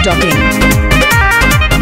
masti.in.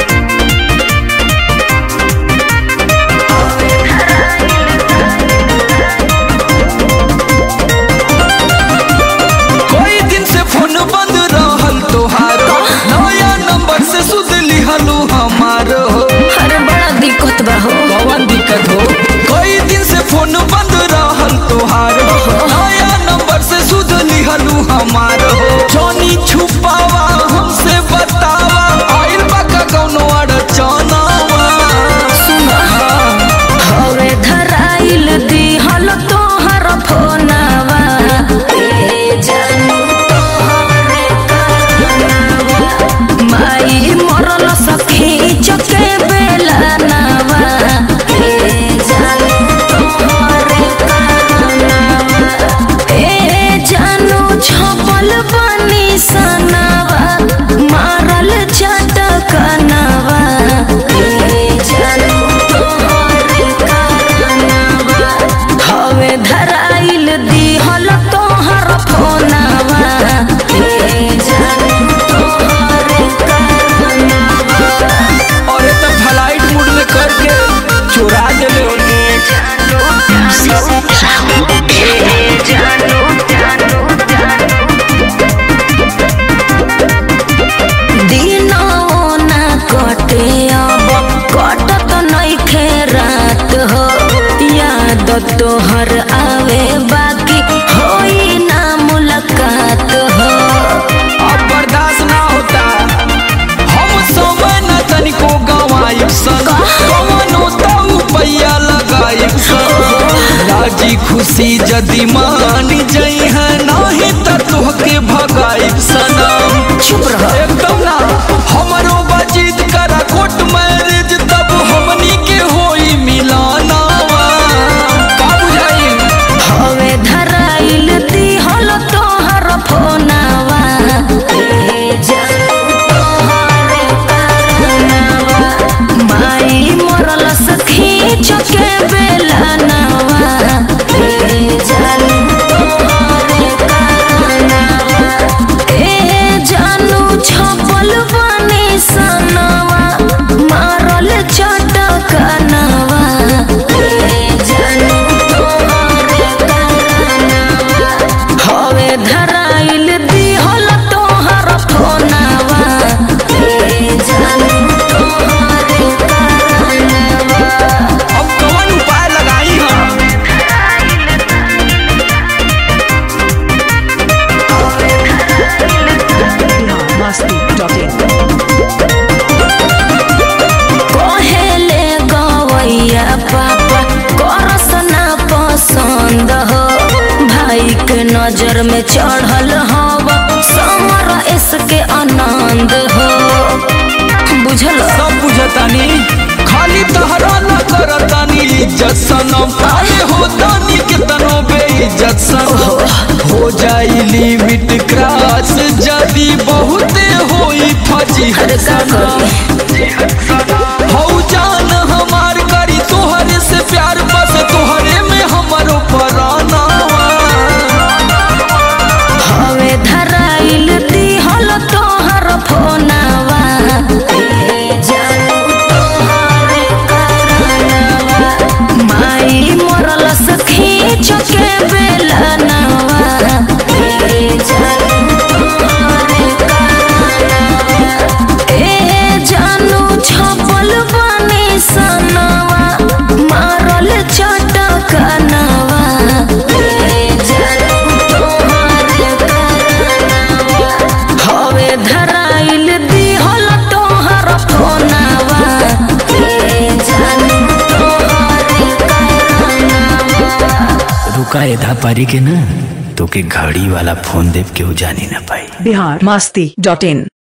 कोई दिन से फोन बंद रहल तोहार नया नंबर से सुध लिहलू हमार हो अरे बड़ा दिक्कत बा हो कौन दिक्कत हो कोई दिन से फोन बंद रहल तोहार नया नंबर से सुध लिहलू हमार हो जोनी छुपावा हमसे बतावा आइल बा का कौनो अड़चनावा सुना हवे धराइल दिहल तोहर फोनवा ए जानू तोहरे कारनावा माई मरल सखी चके बेला नावा ए जानू तोहरे कारनावा ए जानू छपल बनी सनावा मारल चटकनावा ए जानू तोहरे कारनावा हवे धराइल दिहल तोहर फोनवा ए जानू तोहरे कारनावा और ये तो फ्लाइट मूड में करके चुरा देले होने दिनों ना कटे अब कटत नइखे रात हो याद तोहर आवे बाकी होई ना मुलाकात हो अब बर्दाश्त ना होता हम समय न तनिको गवाई सन कवनो तो पैया लगाई सन राजी खुशी जदी मान जई है नहीं त तोहके भगाई सनम चुप रह एकदम ना हमरो बातचीत करा कोर्ट मैरिज तब हमनी के होई मिलानावा का बुझाई हवे धराइल दिहल तोहर फोनवा ए जानू तोहरे कारनावा माई मरल सखी चके बेला नावा ए जानू तोहरे कारनावा ए जानू छपल बनी सनवा मारल चटकनवा ए जानू तोहरे कारनावा हवे धराइल दिहल तोहर फोनवा ए जानू तोहरे कारनावा अब कौन उपाय लगाई हम masti.in. कहेले गवैया पापा करस ना पसंद हो भाई के नजर में चढ़ल हव समर इसके आनंद हो बुझल सब बुझतानी खाली तहरा न करतानी इज्जत सनम अरे हो तानी कितनो बेइज्जत सनम हो जाई लिमिट क्रॉस जदी बहुते होई फजी अरे का करी? हो जान हमार करी तोहरे से प्यार बस तोहरे में हमारो परानावा हवे धराइल दिहल तोहर फोनवा ए जानू तोहरे कारनावा माई मरल सखी चके बेला नावा ए जानू तोहरे कारनावा ए जानू छपल बनी सनवा मारल चटकनवा ए जानू तोहरे कारनावा हवे धराइल दिहल तोहर फोनवा ए जानू तोहरे कारनावा रुका एधा पारी के ना तोके घड़ी वाला फोन देव केहू जानी ना पाई Bihar masti.in.